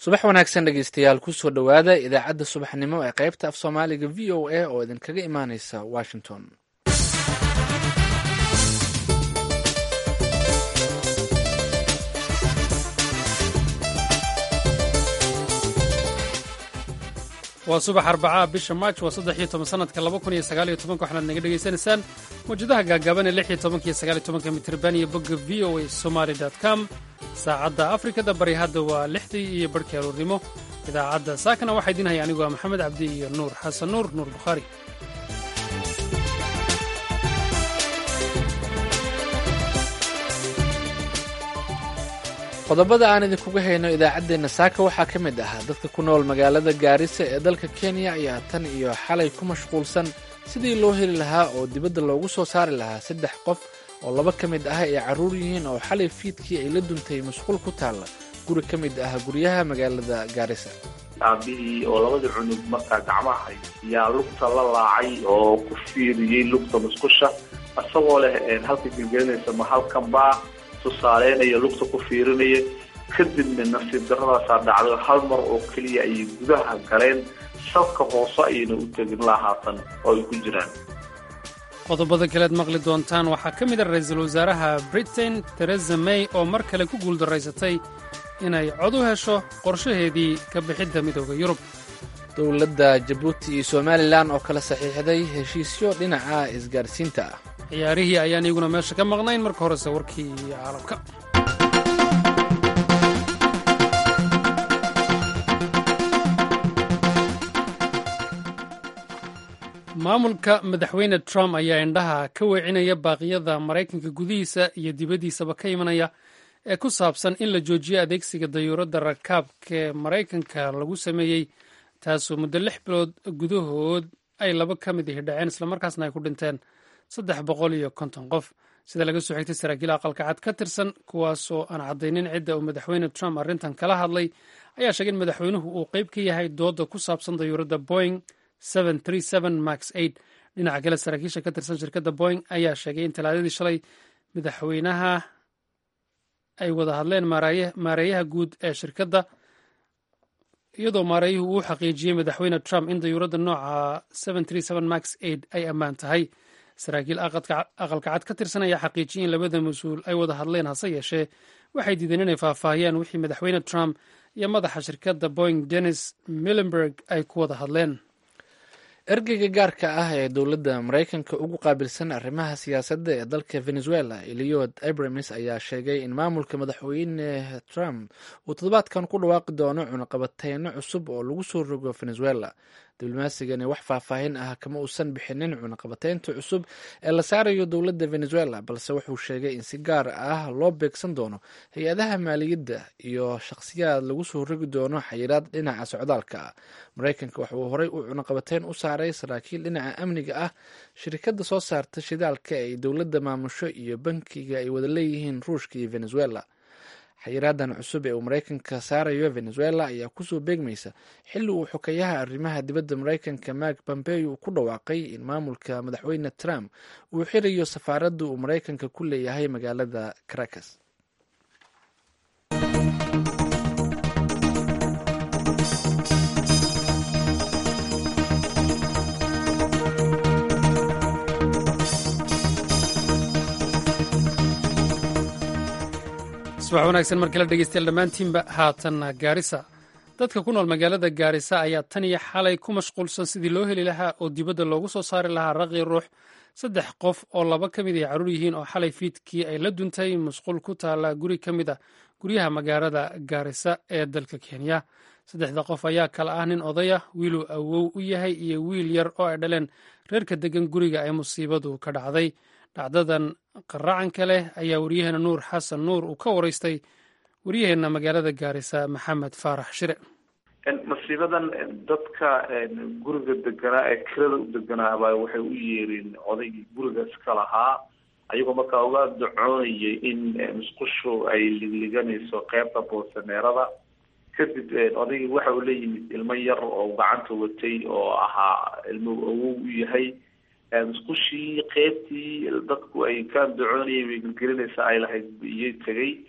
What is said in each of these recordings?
subax wanaagsan dhegeystayaal kusoo dhowaada idaacadda subaxnimo ee qaybta af soomaaliga v o a oo idinkaga imaaneysa washington waa subax arbacaa bisha maaj waa saddex iyo toban sanadka laba kun iyo sagaal iyo tobanka waxaanaad naga dhegaysanaysaan mawjadaha gaagaaban ee lix iyo tobanka iyo sagaal iyo tobanka mitirban iyo bogga v o a somaali dot com saacadda afrikada bari hadda waa lixdii iyo barhkii aruurnimo idaacadda saakana waxaa idiin haya anigu waa maxamed cabdi iyo nuur xasan nuur nuur bukhaari qodobada aan idinkuga hayno idaacaddeenna saaka waxaa ka mid ah dadka ku nool magaalada gaarisa ee dalka kenya ayaa tan iyo xalay ku mashquulsan sidii loo heli lahaa oo dibadda loogu soo saari lahaa saddex qof oo laba ka mid ah ay carruur yihiin oo xalay fiidkii ay la duntay masquul ku taalla guri ka mid ah guryaha magaalada gaarisa aabihii oo labadii cunug markaa gacmaha yaa lugta la laacay oo ku fiiriyey lugta musqusha isagoo leh halka gelgelinaysa ma halkan baa tusaaleynaya lugta ku fiirinaya kadibna nasiib daradaasaa dhacday hal mar oo keliya ayay gudaha galeen salka hoose ayayna u tegin la haatan oo ay ku jiraan qodobada kalead maqli doontaan waxaa ka mid a ra-iisul wasaaraha britain teresa may oo mar kale ku guuldaraysatay inay cod u hesho qorshaheedii ka bixidda midooda yurub dowladda jabuuti iyo somalilan oo kala saxiixday heshiisyo dhinaca isgaarsiinta ah ciyaarihii ayaan iyaguna meesha ka maqnayn marka horese warkii caalamka maamulka madaxweyne trump ayaa indhaha ka weecinaya baaqyada maraykanka gudihiisa iyo dibaddiisaba ka imanaya ee ku saabsan in la joojiyo adeegsiga dayuuradda rakaabkaee maraykanka lagu sameeyey taasoo muddo lix bilood gudahood ay laba ka mid ihi dhaceen islamarkaasna ay ku dhinteen saddex boqol iyo konton qof sida laga soo xigtay saraakiil aqalka cad ka tirsan kuwaasoo aan caddaynin cidda uu madaxweyne trump arrintan kala hadlay ayaa sheegay in madaxweynuhu uu qayb ka yahay dooda ku saabsan dayuuradda boing max dhinaca kale saraakiisha ka tirsan shirkadda boing ayaa sheegay in talaadadii shalay madaxweynaha ay wada hadleen maareeyaha guud ee shirkadda iyadoo maareeyuhu uu xaqiijiyey madaxweyne trump in dayuuradda nooca max ay ammaan tahay saraakiil aqalka cad ka tirsan ayaa xaqiijiyey in labada mas-uul ay wada hadleen hase yeeshee waxay diideen inay faahfaahiyaan wixii madaxweyne trump iyo madaxa shirkadda boing dennis millenberg ay ku wada hadleen ergeyga gaarka ah ee dowladda maraykanka ugu qaabilsan arrimaha siyaasadda ee dalka venezuela eliod abramis ayaa sheegay in maamulka madaxweyne trump uu toddobaadkan ku dhawaaqi doono cunaqabateyno cusub oo lagu soo rogo venezuela diblomasigani wax faahfaahin ah kama uusan bixinin cunaqabateynta cusub ee la saarayo dowladda venezuela balse wuxuu sheegay in si gaar ah loo beegsan doono hay-adaha maaliyadda iyo shakhsiyaad lagu soo rogi doono xayiraad dhinaca socdaalka ah maraykanka waxa uu horey u cunaqabateyn u saaray saraakiil dhinaca amniga ah shirikadda soo saarta shidaalka ay dowladda maamusho iyo bankiga ay wada leeyihiin ruushka iyo venezuela xayiraadan cusub ee uu maraykanka saarayo venezuela ayaa kusoo beegmaysa xilli uu xokayaha arrimaha dibadda maraykanka mark pompeo ku dhawaaqay in maamulka madaxweyne trump uu xirayo safaaradda uu maraykanka ku leeyahay magaalada caracas subax wanaagsan mar kale dhegeystayaal dhammaantiinba haatan gaarisa dadka ku nool magaalada gaarisa ayaa tan iyo xalay ku mashquulsan sidii loo heli lahaa oo dibadda loogu soo saari lahaa raqi ruux saddex qof oo laba ka mid ay carruur yihiin oo xalay fiidkii ay la duntay masquul ku taalla guri ka mid ah guryaha magaalada gaarisa ee dalka kenya saddexda qof ayaa kala ah nin odaya wiiluu awow u yahay iyo wiil yar oo ay dhaleen reerka degan guriga ay musiibadu ka dhacday dhacdadan qaracanka leh ayaa waryaheena nuur xasan nuur uu ka waraystay waryaheena magaalada gaarisa maxamed faarax shire masiibadan dadka guriga deganaa ee kirada u deganaaba waxay u yeereen odaygii gurigaas ka lahaa ayagoo markaa uga dacoonayay in musqushu ay ligliganayso qeybta boosaneerada kadib odaygii waxa uu la yimid ilmo yar oo gacanta watay oo ahaa ilmo awow u yahay musqushii qeybtii dadku ay ka dacoonayeen way gelgelinaysa ay lahayd iyay tegay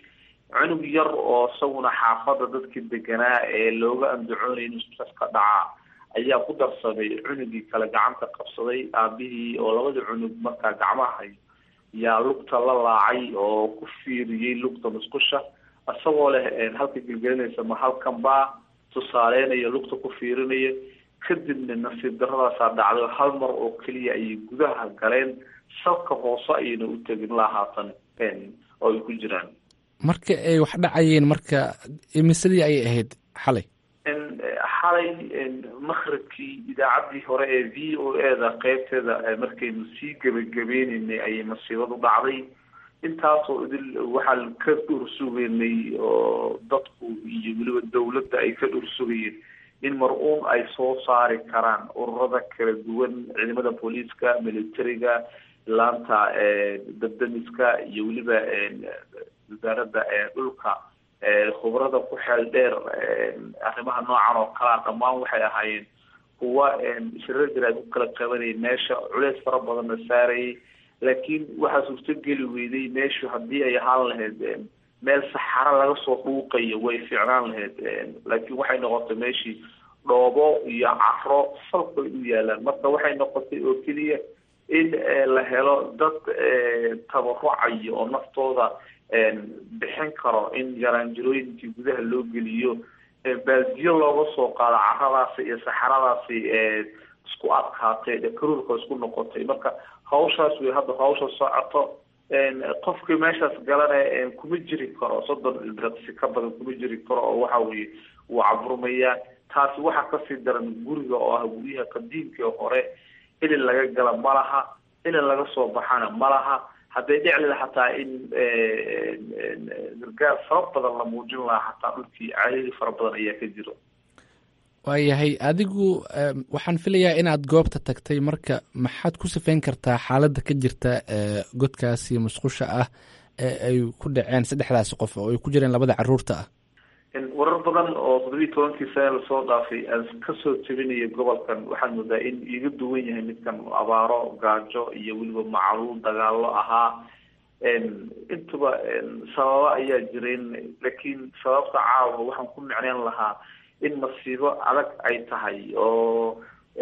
cunug yar oo isaguna xaafada dadkii deganaa ee looga andacoonaya in musqushaas ka dhacaa ayaa ku darsamay cunugii kale gacanta qabsaday aabihii oo labadii cunug markaa gacmahay yaa lugta la laacay oo ku fiiriyey lugta musqusha isagoo leh halka gelgelinaysa ma halkan baa tusaaleynayo lugta ku fiirinaya kadibna nasiib daradaasaa dhacday hal mar oo keliya ayay gudaha galeen salka hoose ayayna u tegin la haatan oo ay ku jiraan marka ay wax dhacayeen marka imisadii ayay ahayd xalay xalay makribkii idaacaddii hore ee v o e da qeybteeda markaynu sii gebagabeynenay ayay masiibadu dhacday intaasoo idil waxaan ka dhursugaynay oo dadku iyo weliba dawladda ay ka dhursugayeen in mar-uun ay soo saari karaan ururada kala duwan ciidamada booliiska militariga laanta dabdamiska iyo weliba wasaaradda dhulka khubrada ku xeel dheer arrimaha noocan oo kalea dhammaan waxay ahaayeen kuwa shirarjir ay ku kala qabanayay meesha culeys fara badanna saarayay laakiin waxaa suurtogeli weyday meeshu haddii ay ahaan lahayd meel saxaro laga soo dhuuqayo way fiicnaan lahayd laakiin waxay noqotay meeshii dhoobo iyo caro salkay u yaalaan marka waxay noqotay oo keliya in la helo dad tabarucayo oo naftooda bixin karo in yaraanjirooyinkii gudaha loo geliyo baaldiyo looga soo qaado caradaasi iyo saxaradaasi isku adkaatay karuurka isku noqotay marka hawshaas way hadda hawsha socoto qofkii meeshaas galana kuma jiri karo soddon ilbiraqsi ka badan kuma jiri karo oo waxa weye wuu caburmayaa taasi waxaa kasii daran guriga oo ah guryaha qadiimkii hore ilin laga gala ma laha ilin laga soo baxana ma laha hadday dhiclila xataa in gargaar fara badan la muujin lahaa xataa dhulkii cariiri fara badan ayaa ka jiro waayahay adigu waxaan filayaa inaad goobta tagtay marka maxaad ku sifeyn kartaa xaaladda ka jirta godkaasi musqusha ah ee ay ku dhaceen saddexdaasi qof oo ay ku jireen labada caruurta ah warar badan oo toddobiyi tobankii sane lasoo dhaafay aan kasoo tebinaya gobolkan waxaad moodaa in iga duwan yahay midkan abaaro gaajo iyo weliba macluul dagaalo ahaa intuba sababo ayaa jireen laakiin sababta caawa waxaan ku micneyn lahaa in masiibo adag ay tahay oo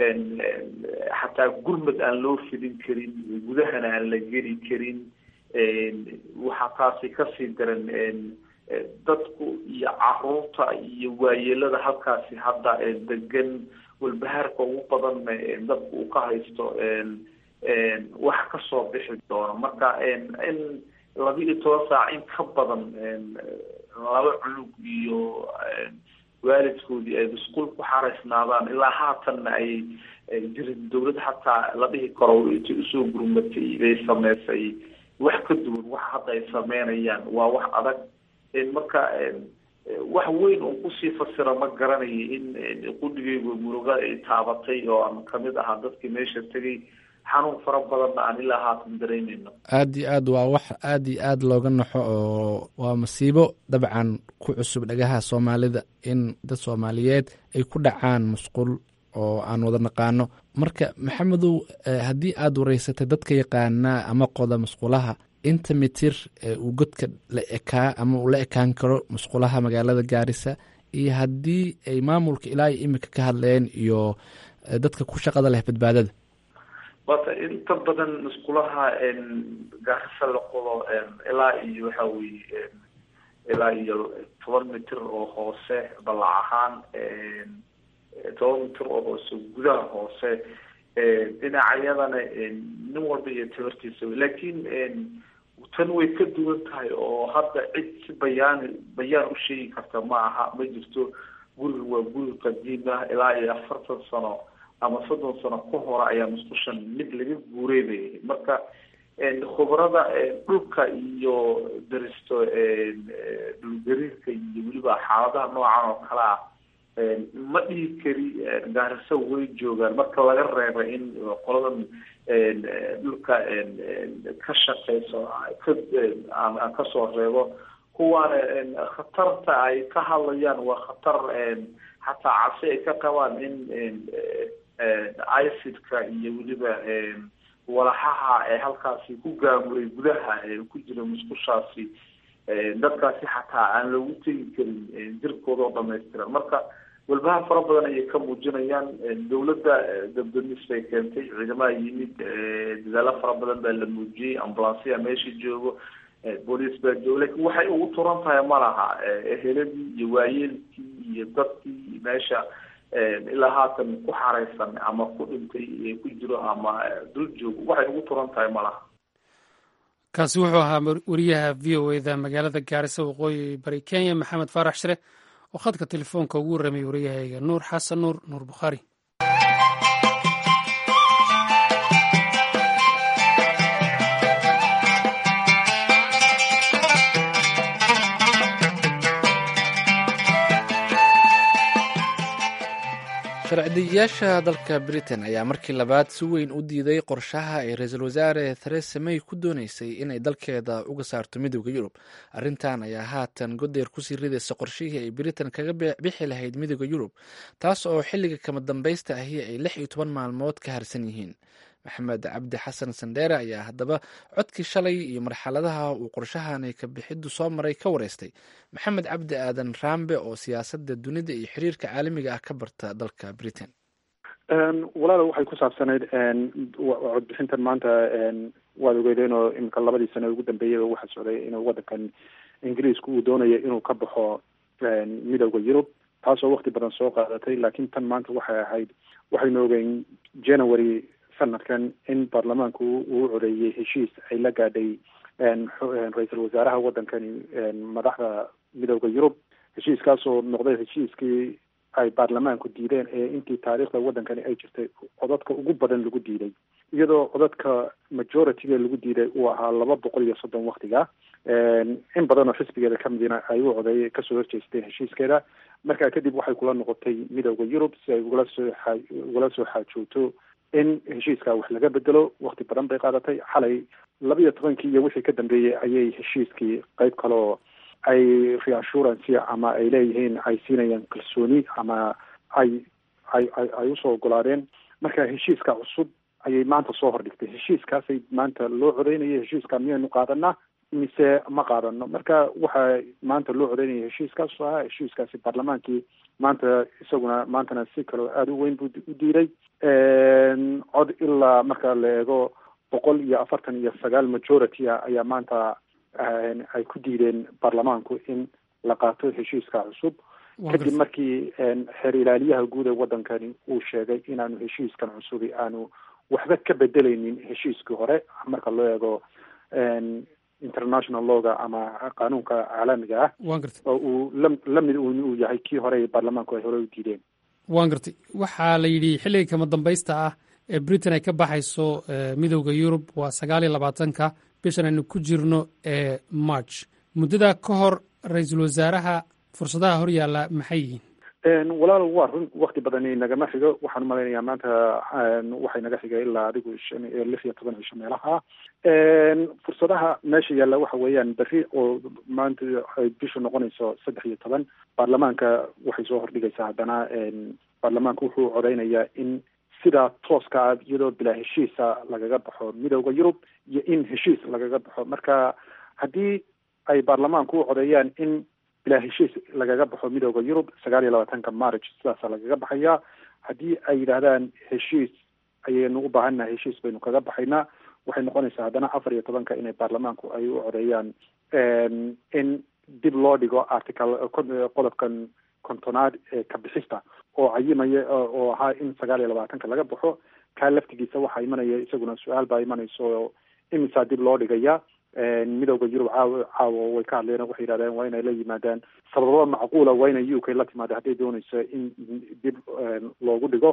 xataa gurmad aan loo fidin karin gudahana aan la geli karin waxaa taasi kasii daran dadku iyo caruurta iyo waayeelada halkaasi hadda degan walbahaarka ugu badanna dadku uu ka haysto wax kasoo bixi doono marka in laba iyo toban saac in ka badan laba cunug iyo waalidkoodii ay masquul ku xaraysnaadaan ilaa haatanna ay jirin dawlad xataa la dhihi karo intay usoo gurmatay bay sameysay wax ka duwan wax hadda ay sameynayaan waa wax adag marka wax weyn oo kusii fasira ma garanayo in qudhigaygu muruga ay taabatay oo aan kamid ahaa dadkii meesha tegay xanuun fara badanna aan ilaa haatan dareemeyno aad iyo aad waa wax aad iyo aad looga naxo oo waa masiibo dabcan ku cusub dhagaha soomaalida in dad soomaaliyeed ay ku dhacaan musqul oo aan wada naqaano marka maxamedow haddii aad wareysatay dadka yaqaanaa ama qoda musqulaha inta mitir uu godka la ekaa ama uu la ekaan karo musqulaha magaalada gaarisa iyo haddii ay maamulka ilaa iyo imika ka hadleen iyo dadka ku shaqada leh badbaadada wata inta badan musqulaha gaarisa la qodo ilaa iyo waxa weye ilaa iyo toban mitir oo hoose balac ahaan toban mitir oo hoose gudaha hoose dhinacyadana nin walba iyo tabartiisa laakiin tan way ka duwan tahay oo hadda cid si bayaan bayaan u sheegi karta ma aha ma jirto guriga waa guri qadiim ah ilaa iyo afartan sano ama soddon sano ka hore ayaa musqushan mid laga guureynayay marka khubrada dhulka iyo daristo dhulgariirka iyo weliba xaaladaha noocan oo kale ah ma dhihi kari gaariso way joogaan marka laga reeba in qoladan dhulka ka shaqeyso ka aan kasoo reebo kuwaana khatarta ay ka hadlayaan waa khatar xataa cabsi ay ka qabaan in icidka iyo weliba walaxaha ee halkaasi ku gaamuray gudaha ku jira musqushaasi dadkaasi xataa aan loogu tegi karin jirkooda oo dhamaystiran marka walbaha fara badan ayay ka muujinayaan dawladda dabdamis bay keentay ciidamaha yimid dadaalo fara badan baa la muujiyey ambulansiya meesha joogo booliis baa joogo lakin waxay ugu turan tahay ma laha eheladii iyo waayeelkii iyo dadkii meesha ilaa haatan ku xareysan ama ku dhintay ku jiro ama dul joogo waxay ugu turan tahay ma laha kaasi wuxuu ahaa wariyaha v o eda magaalada gaarisa waqooyi bari kenya maxamed faarax shire oo khadka telefoonka ugu warramay wariyahayga nuur xasan nuur nuur bukhaari sharcideyaasha dalka britain ayaa markii labaad si weyn u diiday qorshaha ay ra-iisul wasaare theresa may ku dooneysay inay dalkeeda uga saarto midooda yurub arrintan ayaa haatan godeer kusii ridaysa qorshihii ay britain kaga bixi lahayd midooda yurub taas oo xilliga kama dambaysta ahi ay lix iyo toban maalmood ka harsan yihiin maxamed cabdi xasan sandheere ayaa haddaba codkii shalay iyo marxaladaha uu qorshahan ka bixiddu soo maray ka wareystay maxamed cabdi aadan rambe oo siyaasadda dunida iyo xiriirka caalamiga ah ka barta dalka britain walaala waxay ku saabsanayd codbixintan maanta waad ogeydeen oo iminka labadii sane ugu dambeeyay waxaa socday inuu waddankan ingiriisku uu doonayo inuu ka baxo midooda yurub taasoo wakti badan soo qaadatay laakiin tan maanta waxay ahayd waxaynu ogeyn january sanadkan in baarlamaanku uu codeeyey heshiis ay la gaadhay ra-iisul wasaaraha waddankani madaxda midooda yurub heshiiskaasoo noqday heshiiskii ay baarlamaanku diideen ee intii taariikhda waddankani ay jirtay codadka ugu badan lagu diiday iyadoo codadka majority-ga lagu diiday uu ahaa laba boqol iyo soddon waktiga in badan oo xisbigeeda kamidina ay u codeey kasoo horjeesteen heshiiskeeda markaa kadib waxay kula noqotay midooda yurub si ay ugala soo aa ugala soo xaajoogto in heshiiska wax laga bedelo wakti badan bay qaadatay xalay laba iyo tobankii iyo wixii ka dambeeyey ayay heshiiskii qeyb kaloo ay reassurance ama ay leeyihiin ay siinayaan kalsooni ama ay ay ay ay usoo ogolaadeen marka heshiiska cusub ayay maanta soo hordhigtay heshiiskaasay maanta loo codeynaya heshiiska miyaynu qaadanaa mise ma qaadano marka waxaa maanta loo codeynaya heshiiskaas ahaa heshiiskaasi baarlamaankii maanta isaguna maantana si kaloo aada u weyn buu u diiday cod ilaa marka la eego boqol iyo afartan iyo sagaal majority a ayaa maanta ay ku diideen baarlamaanku in la qaato heshiiska cusub kadib markii xeer ilaaliyaha guud ee waddankani uu sheegay inaanu heshiiskan cusubi aanu waxba ka bedeleynin heshiiskii hore marka loo eego international lawga ama qaanuunka caalamiga ah oo uu la lamid uu yahay kii hore baarlamaanku ay hore u diideen waan gartay waxaa la yidhi xilliga kama dambaysta ah ee britain ay ka baxayso midowda yurub waa sagaal iyo labaatanka bishan aynu ku jirno ee march muddadaa ka hor ra-iisul wasaaraha fursadaha hor yaalla maxay yihiin walaal waa run wakti badani nagama xigo waxaan umalaynayaa maanta waxay naga xigay ilaa adigu shan lix iyo toban cisho meelaha fursadaha meesha yaalla waxa weeyaan berri oo maanta ay bishu noqonayso saddex iyo toban baarlamaanka waxay soo hordhigaysaa haddana baarlamaanka wuxuu codeynayaa in sidaa tooska ah iyadoo bilaa heshiisa lagaga baxo midowda yurub iyo in heshiis lagaga baxo marka haddii ay baarlamaanku u codeeyaan in bilaa heshiis lagaga baxo midowda yurub sagaal iyo labaatanka march sidaasa lagaga baxayaa haddii ay yidhaahdaan heshiis ayaynu u baahannahay heshiis baynu kaga baxaynaa waxay noqonaysaa haddana afar iyo tobanka inay baarlamaanku ay u codeeyaan in dib loo dhigo article qodobkan kontonaad ee kabixista oo cayimaya oo ahaa in sagaal iyo labaatanka laga baxo kaa laftigiisa waxaa imanaya isaguna su-aal baa imanayso imisaa dib loo dhigaya midowda yurub caaw caawo way ka hadleen waxay yidhahdeen waa inay la yimaadaan sababo macquula waa inay u k la timaado hadday doonayso in dib loogu dhigo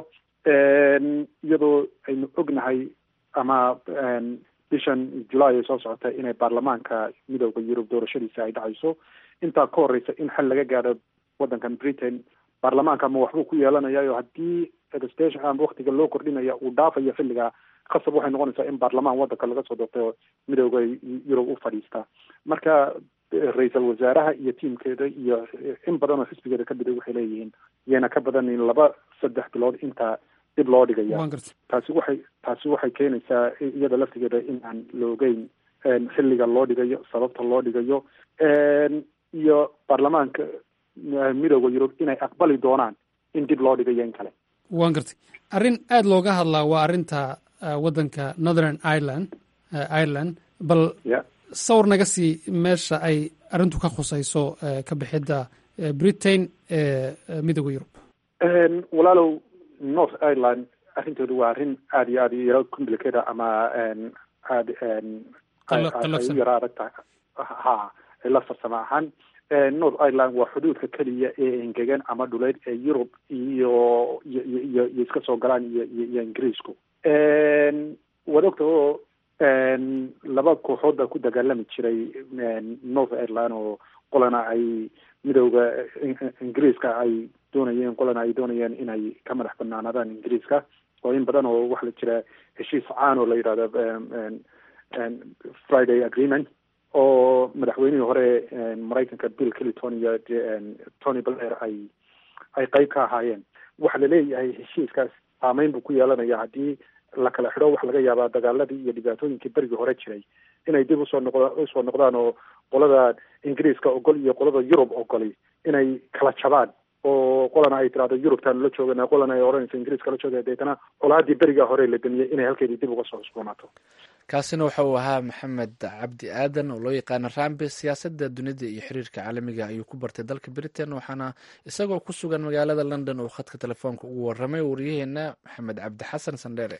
iyadoo aynu ognahay ama bishan julaay ay soo socota inay baarlamaanka midowda yurub doorashadiisa ay dhacayso intaa ka horeysa in xal laga gaadho waddankan britain baarlamaanka ma waxbuu ku yeelanayayo haddii extension ama waktiga loo kordhinaya uu dhaafayo xilliga khasab waxay noqonaysaa in baarlamaan waddanka laga soo doortay oo midowda yurub u fadhiista marka ra-iisal wasaaraha iyo tiimkeeda iyo in badan oo xisbigeeda ka mida waxay leeyihiin yayna ka badanin laba saddex bilood intaa dib loo dhigaya taasi waxay taasi waxay keenaysaa iyada laftigeeda in aan la ogeyn xilliga loo dhigayo sababta loo dhigayo iyo baarlamaanka midooda yurub inay aqbali doonaan in dib loo dhigayo in kale waan gartay arrin aada looga hadlaa waa arrinta waddanka northern ireland ireland bal sawir naga sii meesha ay arrintu ka khusayso ka bixidda britain ee midooda yurub walaalow north ireland arrintoodu waa arrin aada iyo aada yaro complicated ama aada ay u yaro adag tahay ha la farsamo ahaan north ireland waa xuduudka keliya ee engegan ama dhuleyd ee yurub iyo iyo iyo iyo iska soo galaan iyo iyo ingiriisku waad ogta oo laba kooxood baa ku dagaalami jiray north ireland oo qolana ay midowda ingiriiska ay doonayeen qolana ay doonayeen inay ka madax banaanaadaan ingiriiska oo in badan oo waxa la jira heshiis caan oo la yidhahdo friday agreement oo madaxweynihii hore maraykanka bill clinton iyo tony blair ay ay qeyb ka ahaayeen waxa laleeyahay heshiiskaas saameyn buu ku yeelanaya haddii la kala xidho waxa laga yaabaa dagaaladii iyo dhibaatooyinkii berigii hore jiray inay dib usoo noqd usoo noqdaan oo qolada ingiriiska ogol iyo qolada yurub ogoli inay kala jabaan oo qolana ay tirahdo yurubtaanu la joogana qolana ay odhanayso ingiriiska la joogaya deetana colaadii berigaa hore la damiyey inay halkeedii dib uga soo cusboonaato kaasina waxa uu ahaa maxamed cabdi aadan oo loo yaqaana rambe siyaasadda dunida iyo xiriirka caalamiga ayuu ku bartay dalka britain waxaana isagoo ku sugan magaalada london uu khadka telefoonka ugu waramay wariyaheena maxamed cabdi xasan sandheere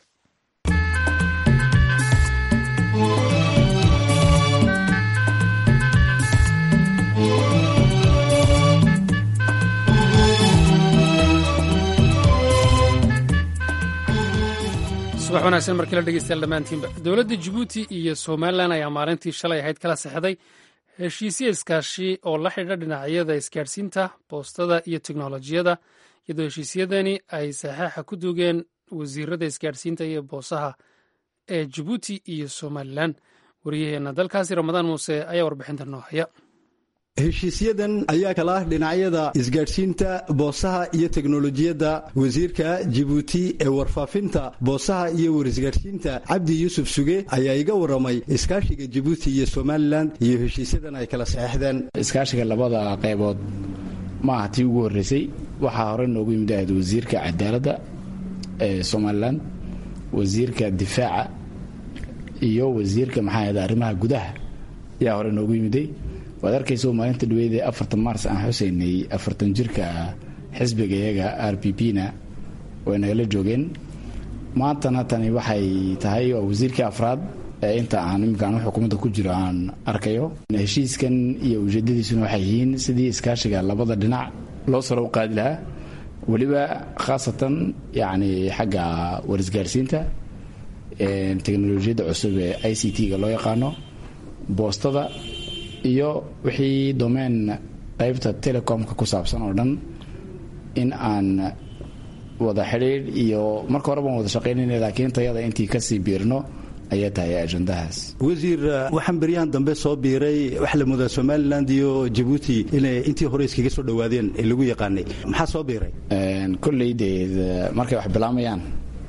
subax wanaagsan markii la dhegeystayaal dhammaantiinba dowladda jabuuti iyo somalilan ayaa maalintii shalay ahayd kala sexday heshiisyo iskaashi oo la xidha dhinacyada isgaadhsiinta boostada iyo teknolojiyada iyadoo heshiisyadani ay saxaaxa ku duugeen wasiirada isgaadhsiinta iyo boosaha ee jabuuti iyo somalilan wariyaheenna dalkaasi ramadaan muuse ayaa warbixinta noo haya heshiisyadan ayaa kala ah dhinacyada isgaadhsiinta boosaha iyo teknolojiyadda wasiirka jibuuti ee warfaafinta boosaha iyo warisgaadhsiinta cabdi yuusuf suge ayaa iga waramay iskaashiga jibuuti iyo somalilan iyo heshiisyadan ay kala saxeixdeen iskaashiga labada qaybood ma aha tii ugu horreysay waxaa hore noogu yimid ahayd wasiirka cadaaladda ee somalilan wasiirka difaaca iyo wasiirka maxaa ahda arrimaha gudaha ayaa hore noogu yimiday waad arkaysa maalinta dhaweydee afartan maars aan xuseynay afartan jirka xisbiga iyaga r p p na way nagala joogeen maantana tani waxay tahay waa wasiirkii afraad ee inta aan iminkaan xukuumadda ku jiro aan arkayo heshiiskan iyo ujeedadiisuna waxay yihiin sidii iskaashiga labada dhinac loo saro u qaadi lahaa weliba khaasatan yacni xagga warisgaarsiinta teknolojiyadda cusub ee i c t-ga loo yaqaano boostada iyo wixii domeen qaybta telecomka ku saabsan oo dhan in aan wada xidhiidh iyo marka hore baan wada shaqaynayna laakiin tayada intii kasii biirno ayaa tahay ajandahaas wasiir waxaan beryahan dambe soo biiray waxa la moodaa somalilan iyo jabuuti inay intii hore iskaga soo dhowaadeen ee lagu yaqaanay maxaa soo biiray kolley dee markay wax bilaamayaan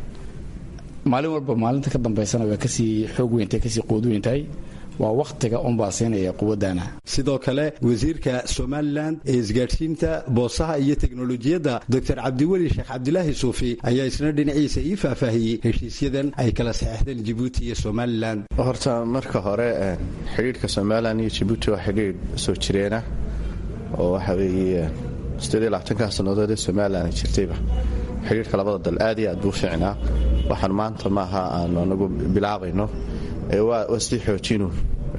maalin walba maalinta ka dambaysana waa kasii xoog weyntahay kasii quud weyntahay waa wakhtiga unbaa siinaya quwadana sidoo kale wasiirka somalilan ee isgaadhsiinta boosaha iyo teknolojiyadda doctor cabdiweli sheekh cabdilaahi suufi ayaa isna dhinaciisa ii faahfaahiyey heshiisyadan ay kala saxeixdeen jibuuti iyo somalilan horta marka hore xidhiidhka somalilan iyo jibuuti waa xidhiidh soo jireena oo waxa weeye siddeed labaatankaa sannadood ee somalilan ay jirtayba xidhiidhka labada dal aad iyo aad buu fiicnaa waxaan maanta maaha aanu anagu bilaabayno waa sii xoojinu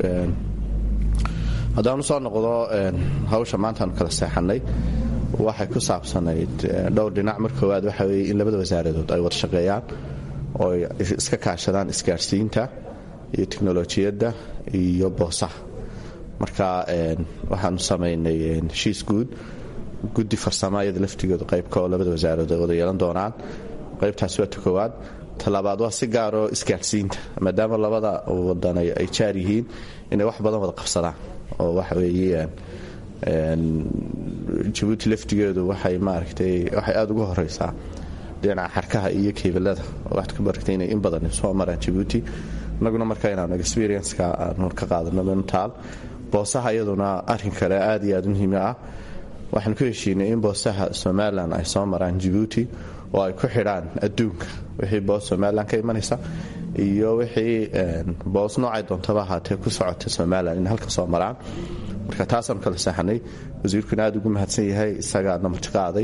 haddaanu soo noqdo hawsha maantaanu kala seexannay waxay ku saabsanayd dhowr dhinac mar koowaad waxa weye in labada wasaaradood ay wada shaqeeyaan oo ay iska kaashadaan isgaadhsiinta iyo teknolojiyadda iyo boosaha marka waxaanu samaynay heshiis guud guddi farsama iyada laftigooda qaybka oo labada wasaaradood ay wada yeelan doonaan qaybtaasi waa ta koowaad talabaad waa si gaaroo isgaadhsiinta maadaama labada wadan ay jaar yihiin inay wax badan wada qabsadaan oo waxa weeye jabuuti laftigeedu waxay maaragtay waxay aada uga horeysaa dhinaca xarkaha iyo keebalada waxaad ka baragtay inay in badan soo maraan jabuuti inaguna marka inaanu experienska aanu ka qaadano mentaal boosaha iyaduna arrin kale aad iyo aad muhiim ah waxaan ku heshiinay in boosaha somalilan ay soo maraan jabuuti oo ay ku xidhaan adduunka wixii boos somalilan ka imanaysa iyo wixii boos noocay doontaba ahaatee ku socota somalilan in halka soo maraan marka taasaanu kala seexanay wasiirkuna aad ugu mahadsan yahay isagaana martiqaaday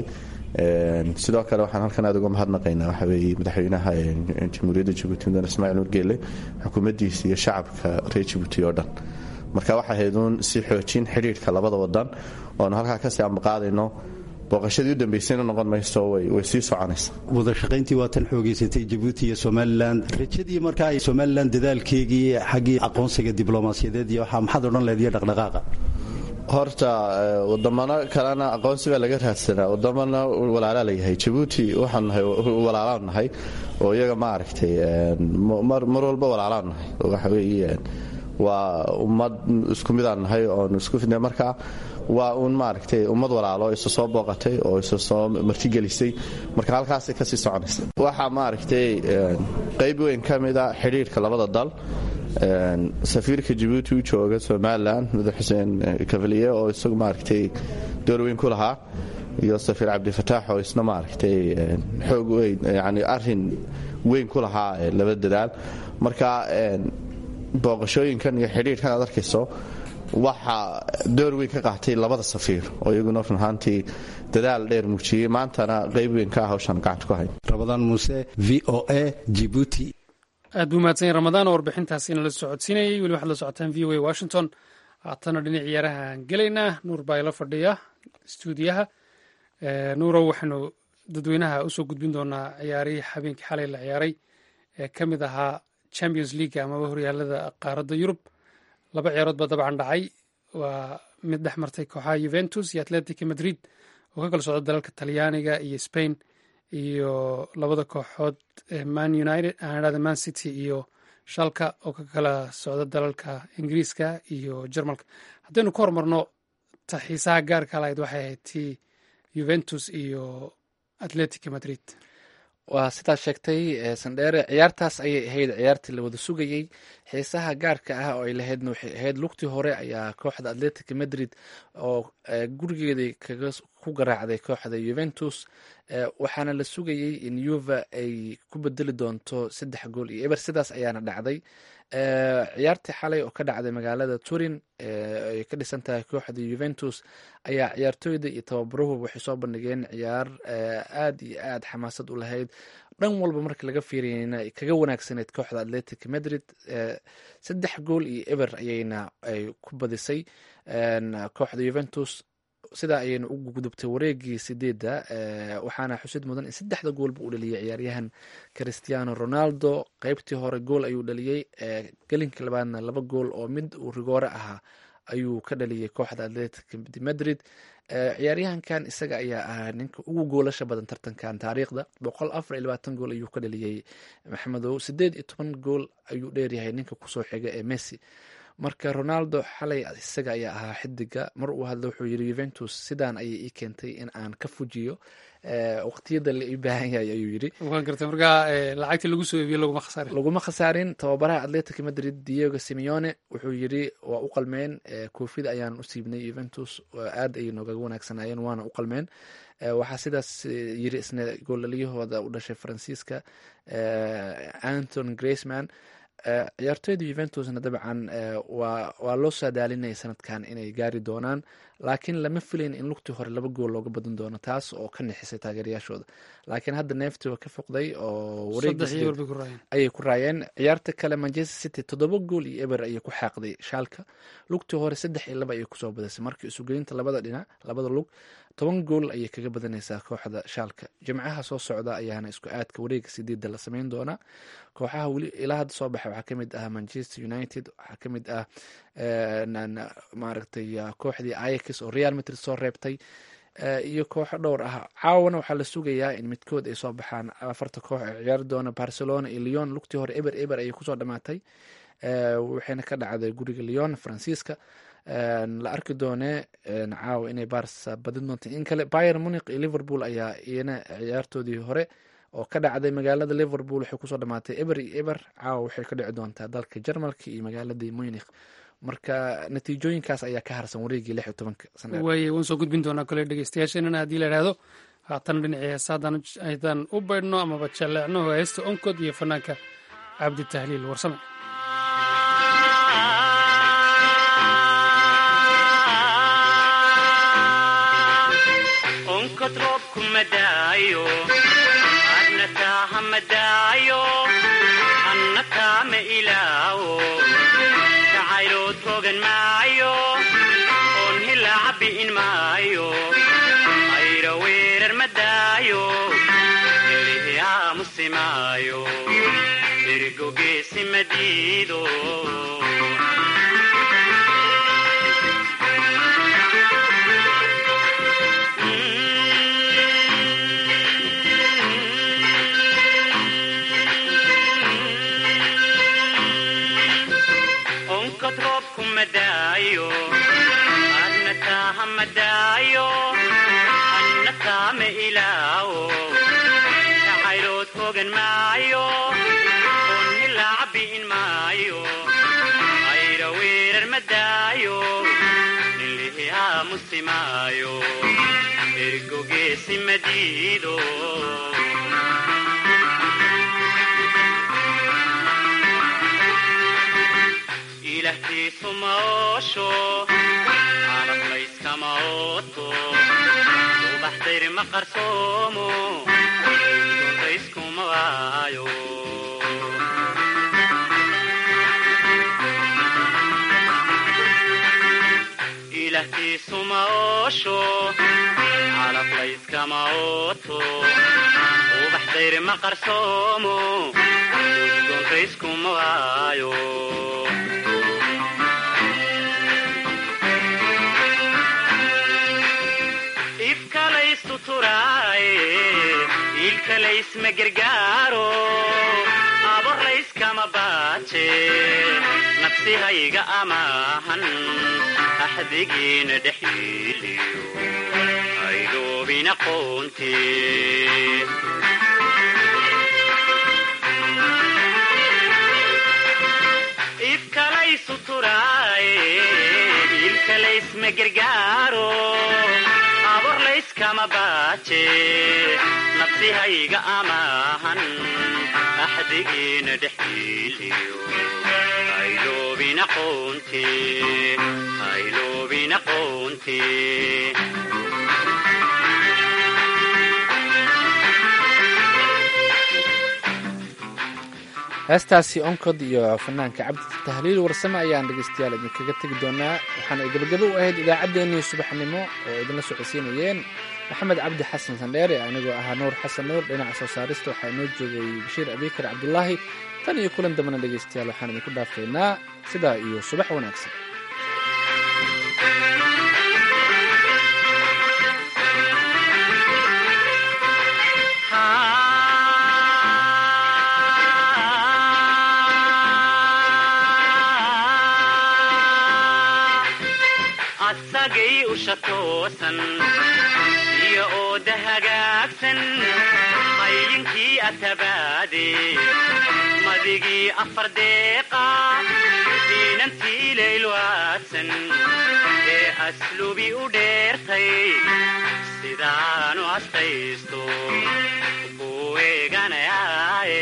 sidoo kale waxaan halkan aad uga mahadnaqaynaa waxa weeye madaxweynaha jamhuuriyadda jabuuti mudane ismaaciil nurgeele xukuumaddiisa iyo shacabka reer jabuuti oo dhan marka waxay ahayd uun si xoojin xidhiidhka labada wadan oonu halkaa kasii ambaqaadayno booqashadii u dambaysayna noqon mayso way sii soconaysa wadashaqayntii waa tan xoogaysatay jabuuti iyo somalilan rajadii markaa ay somalilan dadaalkeegii xaggii aqoonsiga diblomaasiyadeed iyo waxaa maxaad odhan lehed iyo dhaqdhaqaaqa horta wadamano kalena aqoonsi baa laga raadsanaa wadamana walaalaa layahay jabuuti waxaan nahay walaalaan nahay oo iyaga ma aragtay mar walba walaalaan nahay waxa weeye waa ummad isku midaan nahay oonu isku fidnay markaa waa uun maaragtay ummad walaalo isa soo booqatay oo isa soo martigelisay marka halkaasay kasii soconaysa waxaa maaragtay qayb weyn ka mida xidhiidhka labada dal safiirka jabuuti u jooga somalilan madax xuseen kavaliye oo isagu maaragtay door weyn ku lahaa iyo safiir cabdifataax oo isna maaragtay xoog weyn yani arin weyn ku lahaa laba dadaal marka booqashooyinkan iyo xidhiidhkan aad arkayso waxaa door weyn ka qaatay labada safiir oo iyaguna run ahaantii dadaal dheer muujiyey maantana qayb weyn ka ah hawshaan gacanta ku hayn rabadaan muuse v o a jibuuti aad buu mahadsan yahy ramadaan oo warbixintaasina la socodsiinayay weli waxaad la socotaan v o a washington haatana dhinac ciyaarahaan gelaynaa nuur baa ila fadhiya stuudiyaha nuurow waxaanu dadweynaha usoo gudbin doonaa ciyaarihii habeenkii xalay la ciyaaray ee ka mid ahaa champions league amaba horyaalada qaaradda yurub laba ciyaarood baa dabcan dhacay waa mid dhex martay kooxaha yuventus iyo atletica madrid oo ka kala socda dalalka talyaaniga iyo spain iyo labada kooxood man united aanadhada man city iyo shalka oo ka kala socda dalalka ingiriiska iyo jarmalka haddaynu ka hormarno ta xiisaha gaarka lahayd waxay ahayd tii yuventus iyo atletica madrid waa sidaad sheegtay sandheere ciyaartaas ayay ahayd ciyaartii la wada sugayey xiisaha gaarka ah oo ay lahaydna waxay ahayd lugtii hore ayaa kooxda atletica madrid oo gurigeedii kaga ku garaacday kooxda yuventus waxaana la sugayey in yuva ay ku bedeli doonto saddex gool iyo eber sidaas ayaana dhacday ciyaartii xalay oo ka dhacday magaalada turin ay ka dhisan tahay kooxda yuventus ayaa ciyaartooyda iyo tababaruhu waxay soo bandhigeen ciyaar aad iyo aad xamaasad u lahayd dhan walba marka laga fiiriyeyna kaga wanaagsaneyd kooxda atletic madrid saddex gool iyo eber ayayna ay ku badisay kooxda yuventus sidaa ayayna ugu gudubtay wareegii sideedda waxaana xusid mudan in saddexda goolba uu dhaliyay ciyaaryahan christiano ronaldo qeybtii hore gool ayuu dhaliyey gelinka labaadna laba gool oo mid uu rigoore ahaa ayuu ka dhaliyey kooxda atletic madrid ciyaaryahankan isaga ayaa ahaa ninka ugu goolasha badan tartankan taariikhda boqol afar iyo labaatan gool ayuu ka dhaliyey maxamedow sideed iyo toban gool ayuu dheeryahay ninka kusoo xiga ee messi marka ronaldo xalay isaga ayaa ahaa xidiga mar uu hadla wuxuu yiri yuventus sidaan ayay ii keentay in aan ka fujiyo waqtiyada la ii baahan yahay ayuu yiri lacagtii lagu soo eebiye laguma khasaarin laguma khasaarin tababaraha atletic madrid diego simeone wuxuu yiri waa u qalmeen koofida ayaan u siibnay yuventus aad ayay noogaga wanaagsanaayeen waana u qalmeen waxaa sidaas yiri isna goolaliyahooda u dhashay faransiiska anton graceman ciyaartooyda yuventusna dabcan waa loo saadaalinaya sanadkan inay gaari doonaan laakiin lama filayn in lugtii hore laba gool looga badan doono taas oo ka nixisay taageerayaashooda laakiin hadda neefti waa ka foqday oo wareegayay ku raayeen ciyaarta kale manchester city toddoba gool iyo eber ayay ku xaaqday shaalka lugtii hore saddex iyo laba ayay kusoo badisay marka isugelinta labada dhinac labada lug toban gool ayay kaga badanaysaa kooxda shaalka jimcaha soo socda ayaana isku aadka wareega sideedda la sameyn doonaa kooxaha weli ilaa hadda soo baxay waxaa kamid ah manchester united waxaa kamid ah maaragtay kooxdii ayax oo real madrid soo reebtay iyo kooxo dhowr ah caawana waxaa la sugayaa in midkood ay soo baxaan afarta koox ee ciyaari doona barcelona iyo leon lugtii hore eber eber ayay kusoo dhamaatay waxayna ka dhacday guriga leon faransiiska la arki doone caawa inay barsa badin doonta in kale bayer muniq iyo liverpool ayaa iyana ciyaartoodii hore oo ka dhacday magaalada liverpool waxay kusoo dhamaatay eber iyo eber caawa waxay ka dhici doontaa dalka jarmalka iyo magaaladii munikh marka natiijooyinkaas ayaa ka harsan wareegii lix iyo tobanka sane waaye waan soo gudbin doonaa kole dhegeystayaasheenana haddii la idhaahdo haatan dhinacii heesaadan aydan u baydhno amaba jalleecno heesta onkod iyo fanaanka cabdi tahliil warsame onkod roobku madaayo adna taaha madaayo anna taama ilaawo jacaylood rogan maayo oon hilaaca bi'in maayo ayra weerar madaayo ilihi aamusi maayo dirigo geesi madiido onkod roobku madaayo adna taaha madaayo anna taama ilaawo jacaylood hogan maayo oon hilaaca bi'in maayo ayra weerar madaayo nilihi aamusi maayo ergo geesi madiido ilahtiisu maoosho calaf layskama ooto ubaxdayr ma qarsoomo duntayskuma waayo ilahtiisu maoosho calaf layskama ooto ubaxdayr ma qarsoomo duntayskuma waayo ifkalaystu turaaye iilkalaysma gargaaro aborlayskama baaje nafsihayga amaahan axdigiina dhexiliyo aydoobin aqoonte ifkalaysu turaaye iilkalaysma gargaaro aborlayskama baaje nafsihayga amaahan axdigiina dhexiliyo ayloobin aqoonte ayloobin aqoonte heestaasi onkod iyo fanaanka cabdi tahliil warsame ayaan dhegeystayaal idinkaga tegi doonaa waxaana ay gabagabo u ahayd idaacaddeenii subaxnimo oo idinla socodsiinayeen maxamed cabdi xasan sandheere anigoo ahaa nuur xasan nuur dhinaca soo saarista waxaa inoo joogay bashiir abikar cabdulaahi tan iyo kulan dambana dhegeystayaal waxaan idinku dhaafaynaa sidaa iyo subax wanaagsan asagay usha toosan iyo ooda hagaagsan hayinkii atabaade madigii afar deeqa diinantii laylwaadsan ee aslubi u dheertay sidaanu astaysto ku eeganayaaye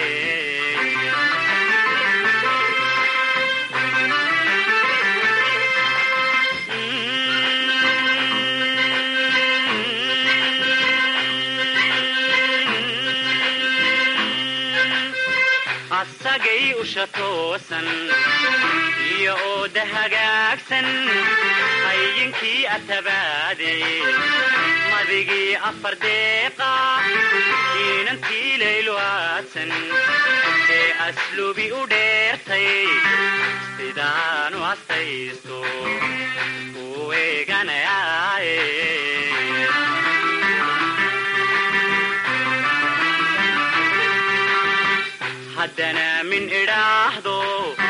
asagay usha toosan iyo ooda hagaagsan hayinkii atabaade madigii afar deeqa diinantii laylwaadsan ee aslubi u dheertay sidaanu astaysto ku eeganayaaye haddana min idhaahdo